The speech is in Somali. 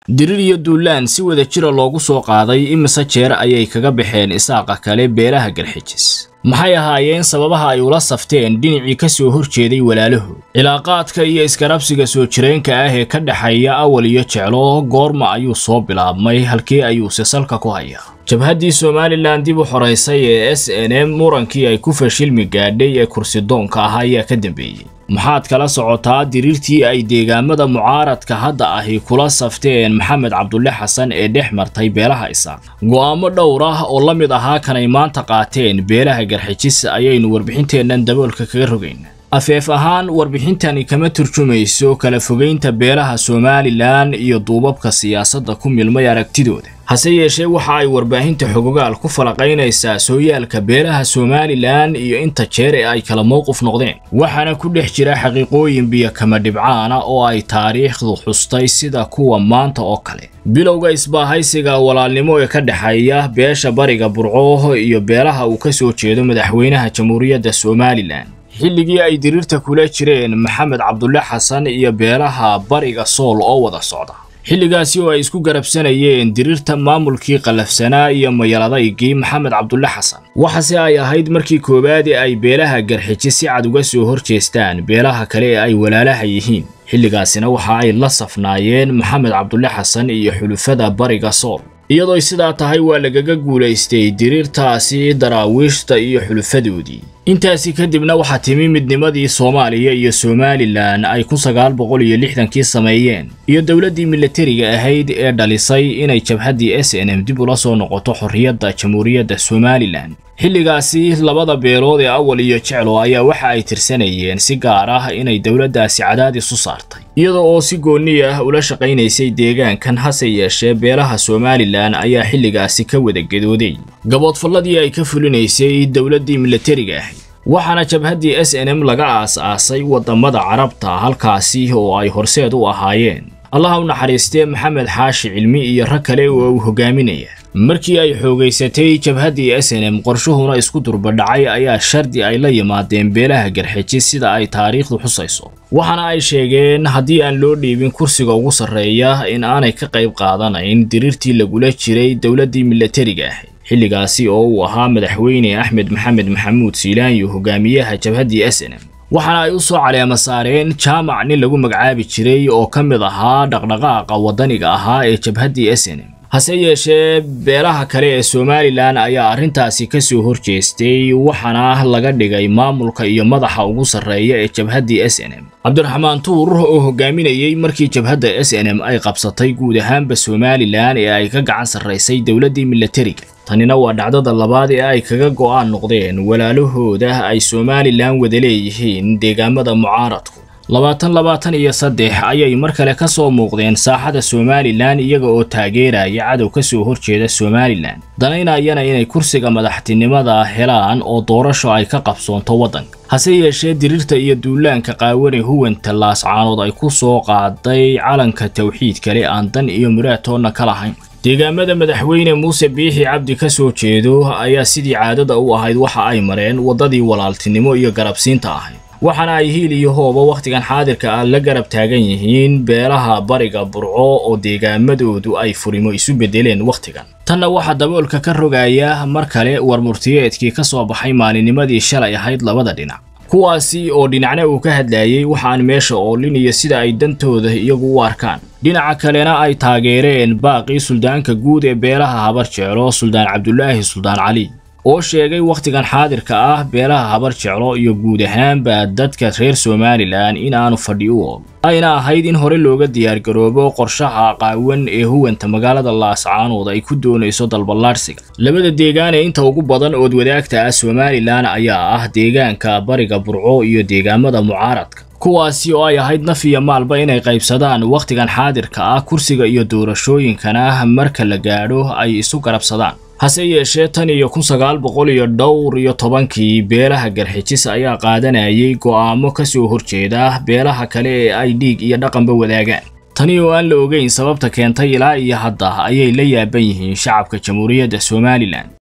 dirir iyo duulaan si wada jira loogu soo qaaday imise jeer ayay kaga baxeen isaaqa kale beelaha garxijis maxay ahaayeen sababaha ay ula safteen dhinacii ka soo horjeeday walaalahood cilaaqaadka iyo iskarabsiga soo jireenka ah ee ka dhexeeya awal iyo jeclo goorma ayuu soo bilaabmay halkee ayuuse salka ku hayaa jabhaddii somalilan dib u xoraysay ee s n m murankii ay ku fashilmi gaadhay ee kursidoonka ah ayaa ka dambeeyey maxaad kala socotaa diriirtii ay deegaamada mucaaradka hadda ahi kula safteen maxamed cabdulle xasan ee dhex martay beelaha isaaq go'aamo dhowr ah oo la mid ahaa kanay maanta qaateen beelaha garxijis ayaynu warbixinteennan daboolka kaga rogaynaa afeef ahaan warbixintani kama turjumayso kala fogaynta beelaha somalilan iyo duubabka siyaasadda ku milmay aragtidooda hase yeeshee waxa ay warbaahinta xogogaal ku falaqaynaysaa sooyaalka beelaha somalilan iyo inta jeer ee ay kala mowqif noqdeen waxaana ku dhex jira xaqiiqooyin biyo kama dhibcaana oo ay taariikhdu xustay sida kuwa maanta oo kale bilowga isbaahaysiga walaalnimo ee ka dhexeeya beesha bariga burco iyo beelaha uu ka soo jeedo madaxweynaha jamhuuriyadda somalilan xilligii ay diriirta kula jireen maxamed cabdulle xasan iyo beelaha bariga sool oo wada socda xilligaasi oo ay isku garabsanayeen diriirta maamulkii qallafsanaa iyo mayaladaygii maxamed cabdulle xasan waxaase ay ahayd markii koowaad ee ay beelaha garxiji si cad uga soo hor jeestaan beelaha kale ee ay walaalaha yihiin xilligaasina waxa ay la safnaayeen maxamed cabdulle xasan iyo xulufada bariga sool iyadoo sidaa tahay waa lagaga guulaystay diriirtaasi daraawiishta iyo xulufadoodii intaasi kadibna waxaa timi midnimadii soomaaliya iyo somalilan ay kun sagaal boqol iyo lixdankii sameeyeen iyo dowladdii milatariga ahayd ee dhalisay inay jabhaddii s n m dib ula soo noqoto xorriyadda jamhuuriyadda somalilan xilligaasi labada beelood ee awal iyo jeclo ayaa waxa ay tirsanayeen si gaar ah inay dowladdaasi cadaadis u saartay iyada oo si goonni ah ula shaqaynaysay deegaankan hase yeeshee beelaha somalilan ayaa xilligaasi ka wada gedooday gaboodfalladii ay ka fulinaysay dowladdii milatariga ahayd waxaana jabhaddii s n m laga aas-aasay waddamada carabta halkaasi oo ay horseed u ahaayeen allaha u naxariistee maxamed xaashi cilmi iyo rag kale oo uu hogaaminaya markii ay xoogaysatay jabhaddii s n m qorshuhuna isku durbadhacay ayaa shardi ay la yimaadeen beelaha garxiji sida ay taariikhdu xusayso waxaana ay sheegeen haddii aan loo dhiibin kursiga ugu sarreeya in aanay ka qayb qaadanayn diriirtii lagula jiray dowladdii milatariga ahayd xilligaasi oo uu ahaa madaxweyne axmed maxamed maxamuud siilaanyo hogaamiyaha jabhaddii s n m waxaana ay u soo caleema saareen jaamac nin lagu magacaabi jiray oo ka mid ahaa dhaqdhaqaaqa waddaniga ahaa ee jabhaddii s n m hase yeeshee beelaha kale ee somalilan ayaa arrintaasi ka soo hor jeestay waxaana laga dhigay maamulka iyo madaxa ugu sarreeya ee jabhaddii s n m cabdiraxmaan tuur oo hogaaminayey markii jabhadda s n m ay qabsatay guud ahaanba somalilan ee ay ka gacan sarraysay dowladdii milatariga tanina waa dhacdada labaad ee ay kaga go'aan noqdeen walaalahooda ay somalilan wada leeyihiin deegaamada mucaaradku labaatan labaatan iyo saddex ayay mar kale ka soo muuqdeen saaxada somalilan iyaga oo taageeraya cadow ka soo horjeeda somalilan danaynayana inay kursiga madaxtinimada helaan oo doorasho ay ka qabsoonto waddanka hase yeeshee diriirta iyo duulaanka qaawane huwanta laascaanood ay ku soo qaaday calanka tawxiid kale aan dan iyo muraadtoonna ka lahayn deegaamada madaxweyne muuse biixi cabdi ka soo jeedo ayaa sidii caadada u ahayd waxa ay mareen waddadii walaaltinimo iyo garabsiinta ahayd waxaana ay hiil iyo hooba wakhtigan xaadirka ah la garab taagan yihiin beelaha bariga burco oo deegaamadoodu ay furimo isu beddeleen wakhtigan tanna waxaa daboolka ka rogaya mar kale war murtiyeedkii ka soo baxay maalinimadii shalay ahayd labada dhinac kuwaasi oo dhinacna uu ka hadlayey waxaan meesha oolin iyo sida ay dantooda iyagu u arkaan dhinaca kalena ay taageereen baaqii suldaanka guud ee beelaha habar jeclo suldaan cabdulaahi suldaan cali oo sheegay wakhtigan xaadirka ah beelaha habar jeclo iyo guud ahaanba dadka reer somalilan in aanu fadhi u ool ayna ahayd in hore looga diyaargaroobo qorshaha qaawan ee huwanta magaalada laascaanood ay ku doonayso dalballaadhsiga labada deegaan ee inta ugu badan ood wadaagta ah somalilan ayaa ah deegaanka bariga burco iyo deegaamada mucaaradka kuwaasi oo ay ahayd naf iyo maalba inay qaybsadaan wakhtigan xaadirka ah kursiga iyo doorashooyinkana marka la gaadho ay isu garabsadaan hase yeeshee tan iyo kun sagaal boqol iyo dhowr iyo tobankii beelaha garxijis ayaa qaadanayay go'aamo ka soo horjeeda beelaha kale ee ay dhiig iyo dhaqanba wadaagaan tani oo aan la ogeyn sababta keentay ilaa iyo hadda ayay la yaaban yihiin shacabka jamhuuriyadda somalilan